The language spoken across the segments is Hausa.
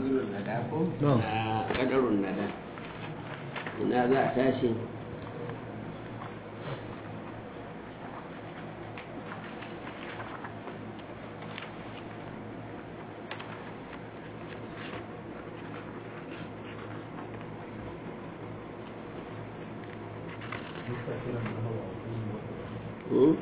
fazlun nada ko No. na kadarun nada ina za a tashi Hmm?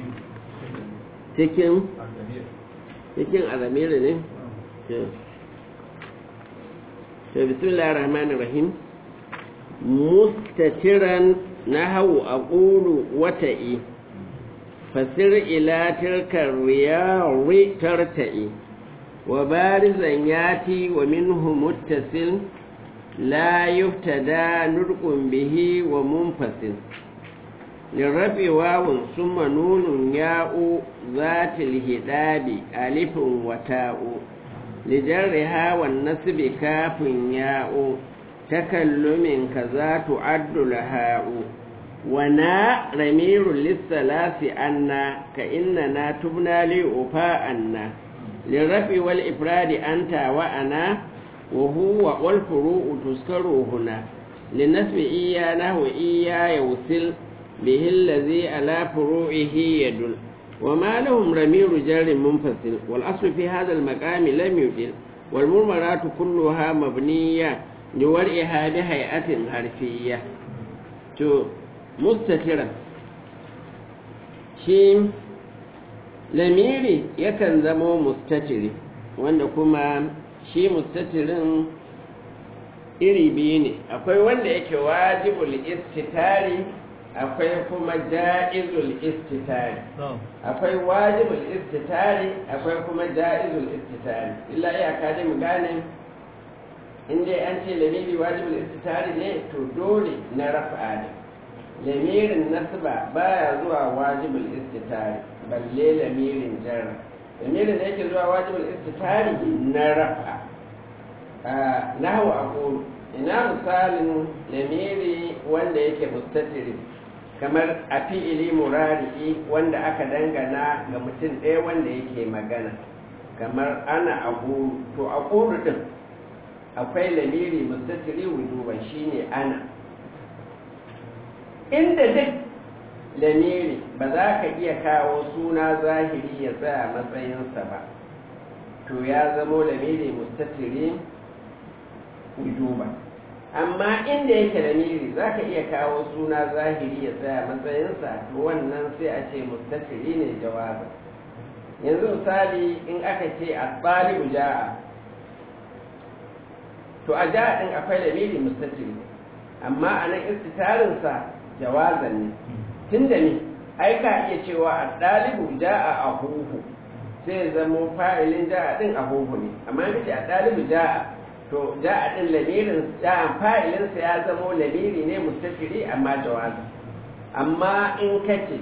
cikin cikin azamiri ne to to bismillahir rahmanir rahim mustatiran nahawu aqulu wata'i fasir ila tilka riyawi tarta'i wa barizan yati wa minhu muttasil la yuftada nurqun bihi wa munfasil للرفع واو ثم نون ياء ذات الهداب ألف وتاء لجرها والنسب كاف ياء تكلم كذا تعد لهاء ونا رمير للثلاث أن كإننا تبنى لأفاء للرفع والإفراد أنت وأنا وهو والفروع تذكر هنا للنسب إياه وإياه يوصل به الذي على فروعه يدل وما لهم رمير جار منفصل والأصل في هذا المقام لم يدل والمرمرات كلها مبنية لورئها بهيئة حرفية تو مستترا شيم lamiri yakan zamo mustatiri wanda kuma shi mustatirin iri biyu ne akwai wanda yake wajibul istitari akwai kuma ja'izul istitari akwai wajibul istitari akwai kuma ja'izul istitari illa iyaka dai mu gane in dai an ce lamiri wajibul istitari ne to dole na rafa ne lamirin nasba baya zuwa wajibul istitari balle lamirin jarra lamirin da yake zuwa wajibul istitari na rafa nahwa aqulu ina misalin lamiri wanda yake mustatiri kamar a fi'ili murari'i wanda aka dangana ga mutum ɗaya wanda yake magana kamar ana aqulu to aqulu din akwai lamiri mustatiri wujuban shine ana inda duk lamiri ba za ka iya kawo suna zahiri ya tsaya matsayinsa ba to ya zamo lamiri mustatiri wujuba amma inda yake lamiri za ka iya kawo suna zahiri ya tsaya matsayinsa to wannan sai a ce mustatiri ne jawabi yanzu misali in aka ce a tsalibu ja'a to a ja'a din akwai lamiri mustatiri amma a nan istitarinsa jawazan ne tun da ne ai ka iya cewa a ɗalibu ja'a a huhu sai zamo fa'ilin ja'a din a huhu ne amma in ce a ɗalibu ja'a to ja'a din lamirin ja'an fa'ilinsa ya zamo lamiri ne mustafiri amma jawazi amma in kace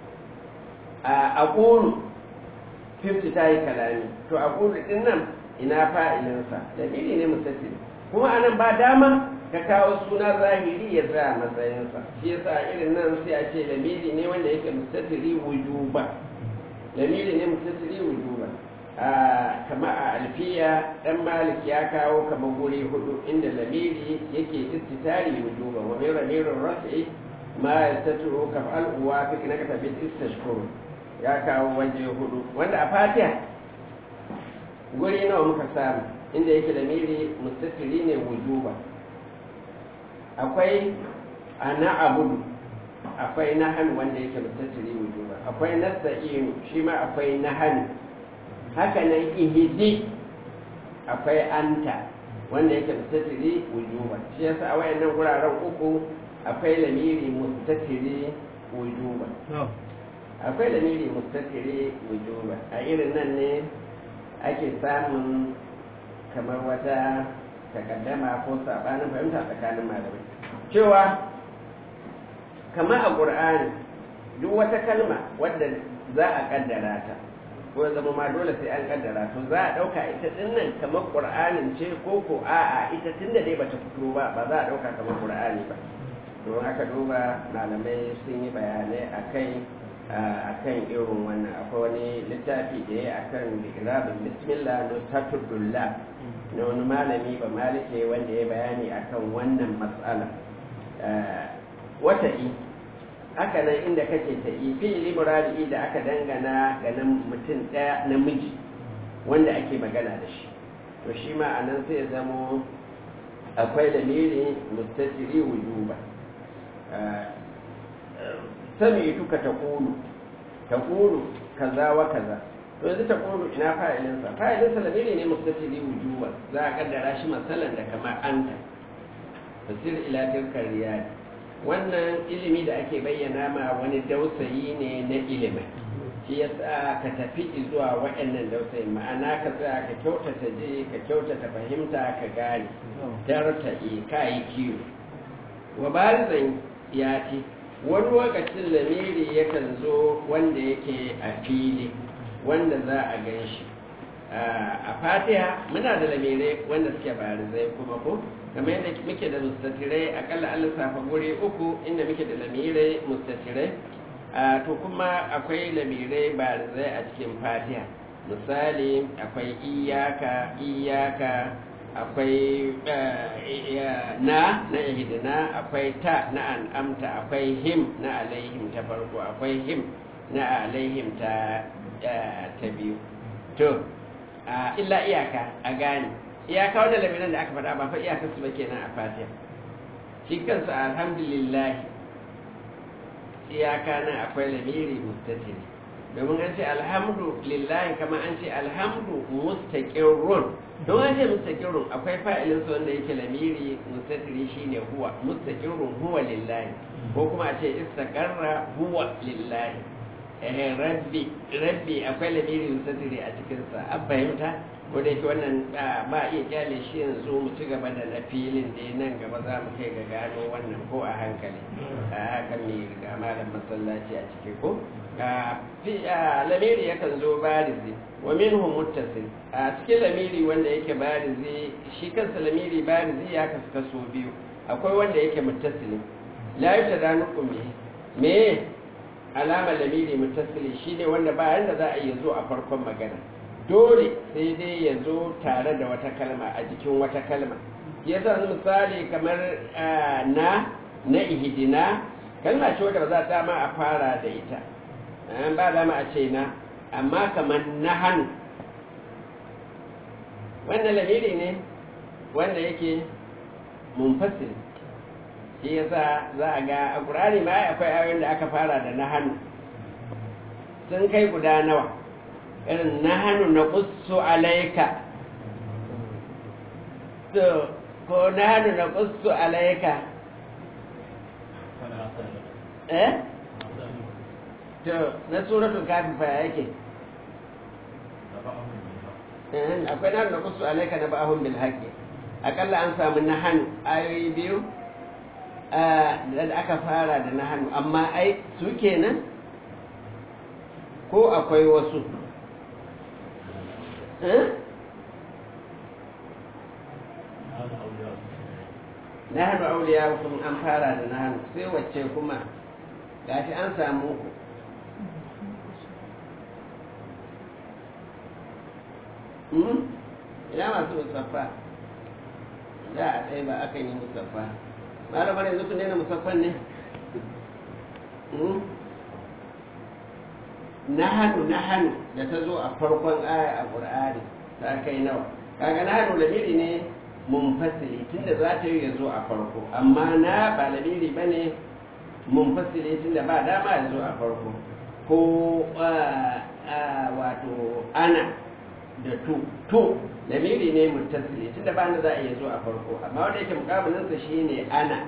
a ƙulu fifty ta yi kalami to a ƙulu din nan ina fa'ilinsa lamiri ne mustafiri kuma anan ba dama ka kawo suna zahiri ya tsaya matsayinsa shi yasa irin nan sai a ce lamiri ne wanda yake mustatiri wujuba lamiri ne mustatiri wujuba a kama a alfiya dan malik ya kawo kama guri hudu inda lamiri yake istitari wujuba wa min ramirin rafi ma yastatiru kaf'al uwa fi kinaka tabi istashkur ya kawo waje hudu wanda a fatiha guri nawa muka samu inda yake lamiri mustatiri ne wujuba akwai ana abudu akwai nahan wanda yake mustatiri wujuba akwai nasta'inu shi ma akwai nahan haka nan ihidi akwai anta wanda yake mustatiri wujuba shi yasa a wayannan guraren uku akwai lamiri mustatiri wujuba akwai lamiri mustatiri wujuba a irin nan ne ake samun kamar wata takaddama ko sabanin fahimta tsakanin malamai cewa kamar a ƙur'ani duk wata kalma wadda za a kaddara ta ko zama ma dole sai an kaddara to za a ɗauka ita ɗin nan kamar ƙur'anin ce ko ko a'a ita tun da dai bata fito ba ba za a ɗauka kamar ƙur'ani ba don aka duba malamai sun yi bayanai a kai a kan irin wannan akwai wani littafi da ya akan irabin bismillah no satudullah na wani malami ba malike wanda ya bayani akan wannan matsala wata i haka nan inda kake ta i fi'ili muradi da aka dangana ga nan mutum ɗaya namiji wanda ake magana da shi to shi ma a nan sai ya zamo akwai lamiri mustatiri wujuba sami tuka ta kulu ta kulu kaza wa kaza to yanzu ta kulu ina fa'ilinsa fa'ilinsa lamiri ne mustatiri wujuba za a kaddara shi masalan da kamar anta fasir ila tilkar riyadi wannan ilimi da ake bayyana ma wani dausayi ne na ilimin shi ya sa ka tafi zuwa waɗannan dausayin ma'ana ka tsaya ka kyautata je ka kyautata fahimta ka gane darta e ka yi kiwo wa barizan ya ce wani lokacin lamiri yakan zo wanda yake a fili wanda za a gan shi a fatiha muna da lamirai wanda suke barizai kuma ko kamar yadda muke da mustatirai akalla an lissafa guri uku inda muke da lamirai mustatirai to kuma akwai lamirai barizai a cikin fatiha misali akwai iyaka iyaka akwai na na ihdina akwai ta na an'amta akwai him na alaihim ta farko akwai him na alaihim ta ta biyu to illa iyaka a gane iyaka wanda lamiran da aka faɗa ba fa iyaka su ba kenan a fatiha shi kansa alhamdulillah iyaka nan akwai lamiri mustatiri domin an ce alhamdu lillahi kama an ce alhamdu mustaqirrun don an ce mustaqirrun akwai fa'ilin su wanda yake lamiri mustatiri shine huwa mustaqirrun huwa lillahi ko kuma a ce istaqarra huwa lillahi eh rabbi rabbi akwai lamiri mustatiri a cikin sa an fahimta ko da yake wannan ba iya kyale shi yanzu mu ci gaba da na filin da nan gaba za mu kai ga gano wannan ko a hankali a haka mai riga malam masallaci a ciki ko lamiri yakan zo barizi wa minhum muttasil a cikin lamiri wanda yake barizi shi kansa lamiri barizi ya kasu kaso biyu akwai wanda yake muttasili la yutadanukum bihi me alama lamiri muttasili shine wanda ba yanda za a yi zo a farkon magana dole sai dai ya zo tare da wata kalma a jikin wata kalma ya sa misali kamar na na ihidina kalma ce wadda ba za ta ma a fara da ita an ba dama a ce na amma kamar na hannu wannan lamiri ne wanda yake munfasil shi yasa za a ga a ƙurani ma akwai ayoyin da aka fara da na hannu sun kai guda nawa irin na hannu na ƙusu alaika to ko na hannu na ƙusu alaika eh to na suratul kafi fa yake akwai na da kusu alaika na ba'ahun bil haqqi akalla an samu na hannu ayoyi biyu da aka fara da na hannu amma ai su kenan ko akwai wasu na hannu auliya kuma an fara da na hannu sai wacce kuma gashi an samu ku ina masu musaffa da a tsaye ba aka yi musaffa malamar yanzu kun daina musaffan ne na hannu na hannu da ta zo a farkon aya a ƙur'ani ta kai nawa kaga na hannu lamiri ne munfasili tunda za ta yi ya zo a farko amma na ba lamiri ba ne munfasili tunda ba dama ya zo a farko ko wato ana da tu tu lamiri ne muttasili tunda ba na za a iya zo a farko amma wanda yake mukabilinsa shine ana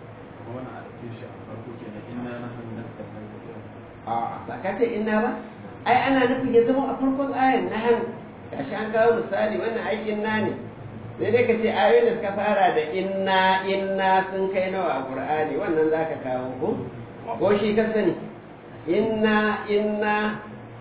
a ba ka ce inna ba ai ana nufin ya zama a farkon ayan na hannu gashi an kawo misali wannan ai inna ne sai dai ka ce ayoyin da suka fara da inna inna sun kai nawa a qur'ani wannan zaka kawo ko ko shi ka sani inna inna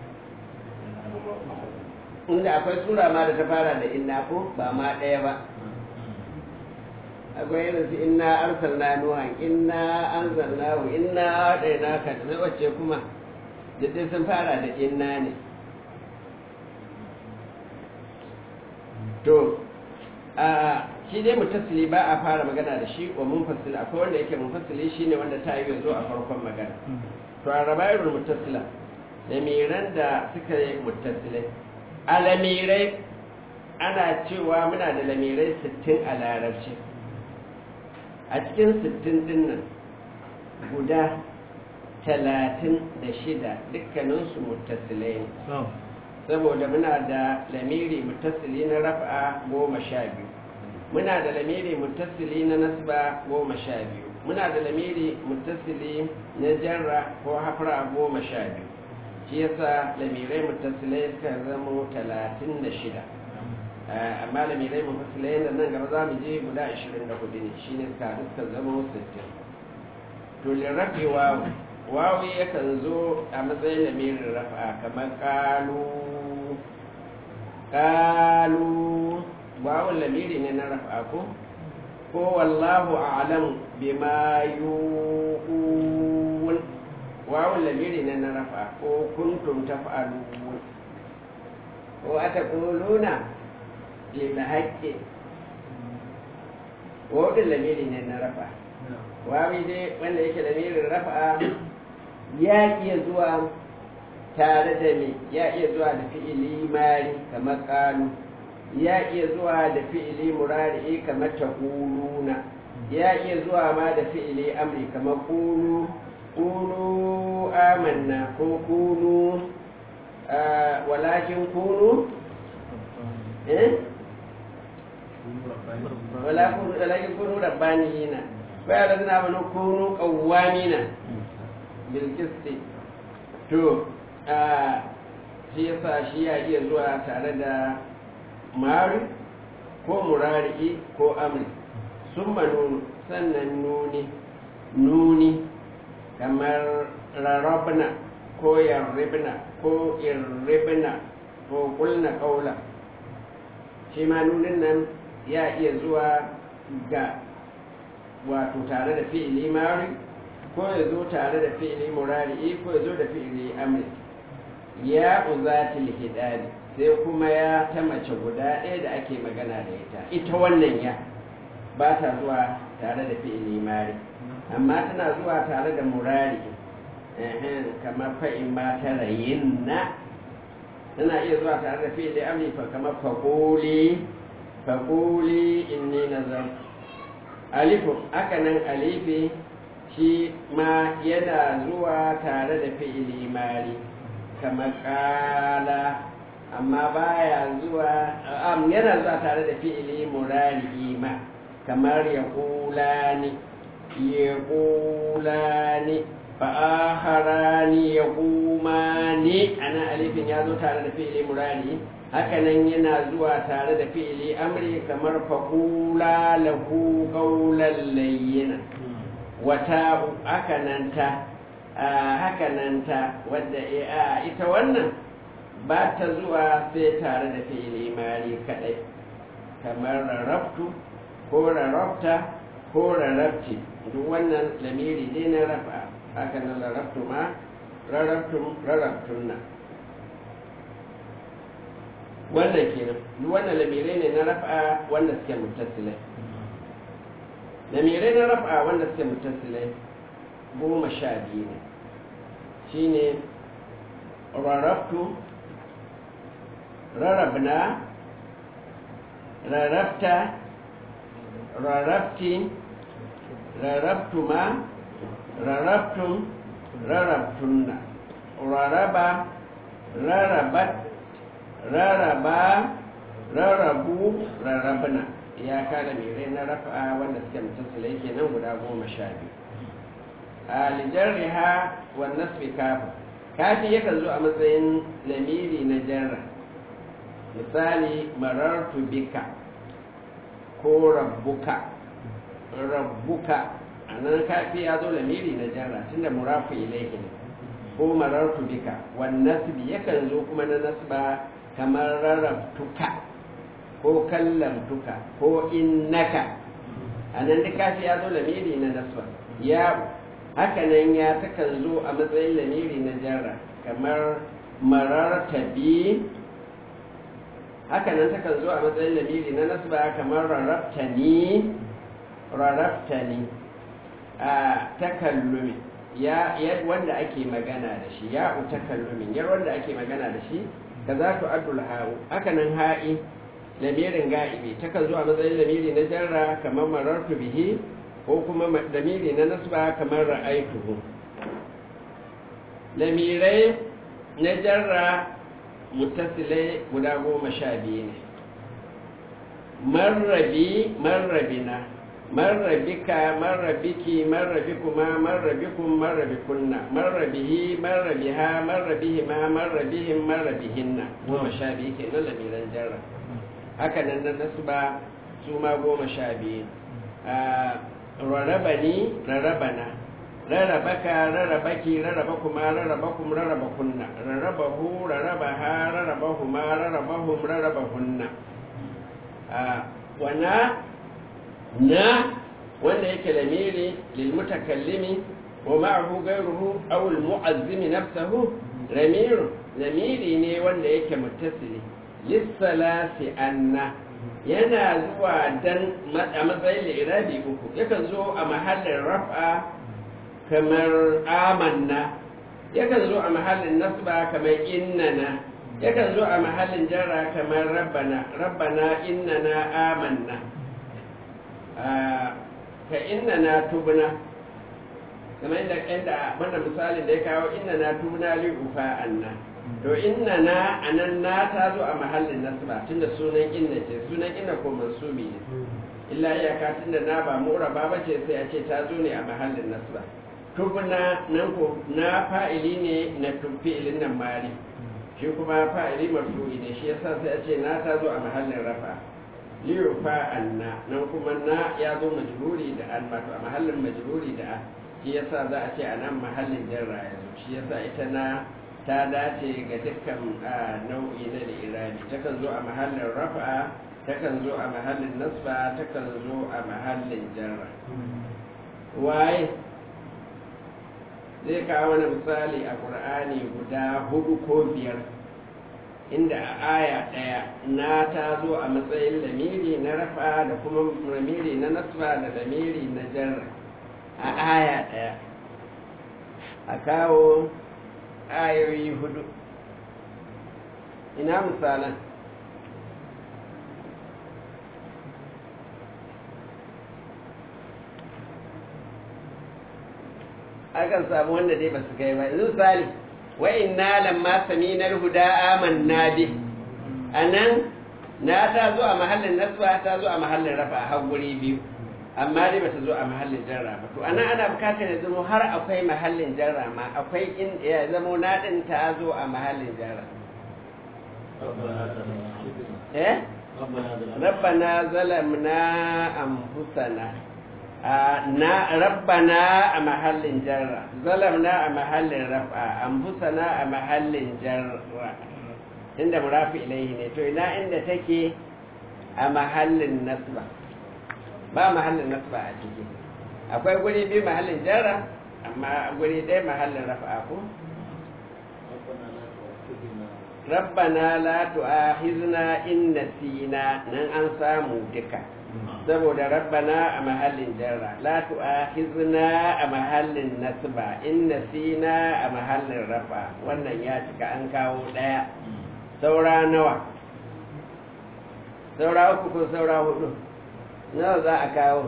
inda akwai sura ma da ta fara da inna ko ba ma ɗaya ba akwai irin su inna arsalna nuhan inna anzalnahu inna ɗaya ka da wacce kuma dai sun fara da inna ne to shi dai mutasili ba a fara magana da shi wa munfasil akwai wanda yake munfasili shine wanda ta yi zo a farkon magana to a rabayar mutasila lamiran da suka yi mutasilai a lamirai ana cewa muna da lamirai 60 a larabci a cikin 60 din nan guda 36 dukkaninsu mutasilai ne saboda muna da lamiri mutasili na rafa goma sha biyu muna da lamiri mutasili na nasba goma sha biyu muna da lamiri mutasili na jarra ko hafra goma sha biyu shi yasa lamirai mutasilai suka zama talatin da shida amma lamirai mutasilai da nan gaba za mu je guda ashirin da hudu ne shi ne suka suka zama sittin to lirafi wawu wawu yakan zo a matsayin lamirin rafa kamar kalu kalu wawun lamiri ne na rafa ko ko wallahu a'lam bima yuqul wawun lamiri ne na rafa ko kuntum taf'alun ko ataquluna lil haqqi wawun lamiri ne na rafa wawi dai wanda yake lamirin rafa ya iya zuwa tare da me ya iya zuwa da fi'ili mari kamar qalu ya iya zuwa da fi'ili murari kamar taquluna ya iya zuwa ma da fi'ili amri kamar qulu qulu amanna ko qulu walakin kunu eh walakin kunu rabbaniyina fa ya ladina amanu kunu qawwamina bil qisti to shi yasa shi ya iya zuwa tare da mari ko murari ko amri sun nunu sannan nuni nuni kamar rarrabna ko yarribna ko irribna ko kulna kaula shi ma nunin nan ya iya zuwa ga wato tare da fi'ili mari ko ya zo tare da fi'ili murari ko ya zo da fi'ili amri ya uzatil hidari sai kuma ya ta mace guda ɗaya da ake magana da ita ita wannan ya ba ta zuwa tare da fi'ili mari amma tana zuwa tare da murari kamar fa'in ma ta rayin na tana iya zuwa tare da fi'ili amri fa kamar faƙoli faƙoli inni nazar alifu aka nan alifi shi ma yana zuwa tare da fi'ili mari kamar ƙala amma baya zuwa am yana zuwa tare da fi'ili murari ma kamar ya kulani ya kulani fa'aharani ya kumani ana alifin ya zo tare da fi'ili murari hakanan yana zuwa tare da fi'ili amri kamar faƙula lahu ƙaunar layyina wata hakananta hakananta wadda ita wannan ba ta zuwa sai tare da fi'ili mari kadai kamar rarrabtu ko rarrabta ko rarrabti duk wannan lamiri ne na rafa haka nan rarrabtu ma rarrabtun rarrabtunna wannan kenan duk wannan lamirai ne na rafa wanda suke mutasilai lamirai na rafa wanda suke mutasilai goma sha biyu ne shine rarrabtu rarrabna rarrabta rarrabti rarrabtuma rarrabtum rarrabtunna raraba rarrabat raraba rarrabu rarrabna ya kada mere na rafa wanda suke mutasila yake nan guda goma sha biyu a lijarriha wa nasfi kafa kafi yakan zo a matsayin lamiri na jarra misali marartu bika ko rabbuka rabbuka a nan kafi ya zo lamiri na jarra tunda murafu ilaihi ne ko marartu bika wan nasbi yakan zo kuma na nasba kamar rarrabtuka ko kallamtuka ko innaka a nan duk kafi ya zo lamiri na nasba ya hakanan ya takan zo a matsayin lamiri na jarra kamar mararta bi haka nan takan zo a matsayin lamiri na nasba kamar rarabtani rarabtani a takallumi ya wanda ake magana da shi ya u takallumin yar wanda ake magana da shi ka za tu addul ha'u haka nan ha'i lamirin ga'ibi takan zo a matsayin lamiri na jarra kamar marartu bihi ko kuma lamiri na nasba kamar ra'aituhu lamirai na jarra mutasilai guda goma sha biyu ne marrabi marrabina marrabika marrabiki marrabikuma marrabikum marrabikunna marrabihi marrabiha marrabihima marrabihim marrabihinna goma sha biyu ke nan lamiran jarra haka nan na nasba su ma goma sha biyu rarabani rarabana rarabaka rarabaki rarabakuma rarabakum rarabakunna rarabahu rarabaha rarabahuma rarabahum rarabahunna wana na wanda yake lamiri lilmutakallimi wa ma'ahu ghayruhu aw almu'azzimi nafsahu lamir lamiri ne wanda yake muttasili lissalasi anna yana zuwa dan a matsayin lirabi uku yakan zo a mahallin raf'a kamar amanna yakan zo a mahallin nasba kamar innana yakan zo a mahallin jarra kamar rabbana rabbana innana amanna ka innana tubna kamar inda inda wannan misalin da ya kawo innana tubna li ufa anna to innana anan na ta zo a mahallin nasba tunda sunan inna ce sunan inna ko mansubi ne illa iyaka tunda na ba muraba ba ce sai a ce ta zo ne a mahallin nasba tubna nan ko na fa'ili ne na fi'ilin nan mari shi kuma fa'ili marfu'i ne shi yasa sai a ce na ta zo a mahallin rafa liyufa anna nan kuma na ya zo majruri da an wato a mahallin majruri da an shi yasa za a ce a nan mahallin jarra ya zo shi yasa ita na ta dace ga dukkan nau'i na da irabi takan zo a mahallin rafa takan zo a mahallin nasba takan zo a mahallin jarra waye zai kawo wani misali a ƙur'ani guda hudu ko biyar inda a aya ɗaya na ta zo a matsayin lamiri na rafa da kuma lamiri na nasba da lamiri na jarra a aya ɗaya a kawo ayoyi hudu ina misalan akan samu wanda dai ba su kai ba yanzu misali wa inna lamma samina huda amanna bi anan na ta zo a mahallin nasba ta zo a mahallin rafa a guri biyu amma dai bata zo a mahallin jarra ba to anan ana bukatar ya zama har akwai mahallin jarra ma akwai in ya zama na din ta zo a mahallin jarra eh rabbana zalamna anfusana na rabbana a mahallin jarra zalamna a mahallin raf'a anfusana a mahallin jarra inda murafi ilaihi ne to ina inda take a mahallin nasba ba mahallin nasba a ciki akwai guri biyu mahallin jarra amma guri ɗaya mahallin raf'a ko rabbana la tu'akhizna in nasina nan an samu duka saboda rabbana a mahallin jarra la tu'akhizna a mahallin nasba in nasina a mahallin rafa wannan ya cika an kawo daya saura nawa saura uku ko saura hudu nawa za a kawo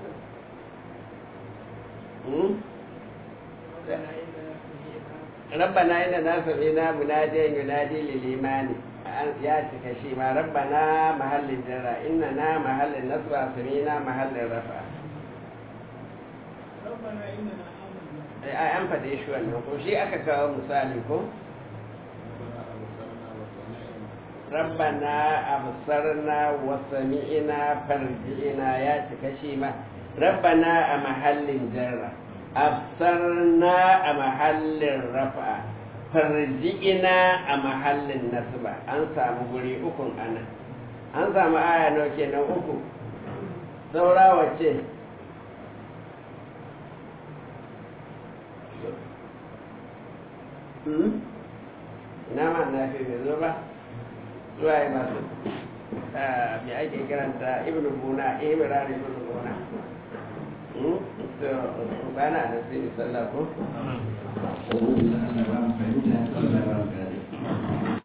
rabbana inna na sami'na munadiyan yunadi lil imani ya cika shi ma rabbana mahallin jarra inna na mahallin nasba samina mahallin rafa ai an faɗe shi wannan ko shi aka kawo misali ko rabbana absarna wa sami'na farji'na ya cika shi ma rabbana a mahallin jarra absarna a mahallin rafa farji'ina a mahallin nasba an samu guri ukun ana an samu aya nawa kenan uku saura wace ina ma na fi bai zo ba zuwa yi masu me ake kiranta ibn buna ibran ibn buna to bana da sai sallah ko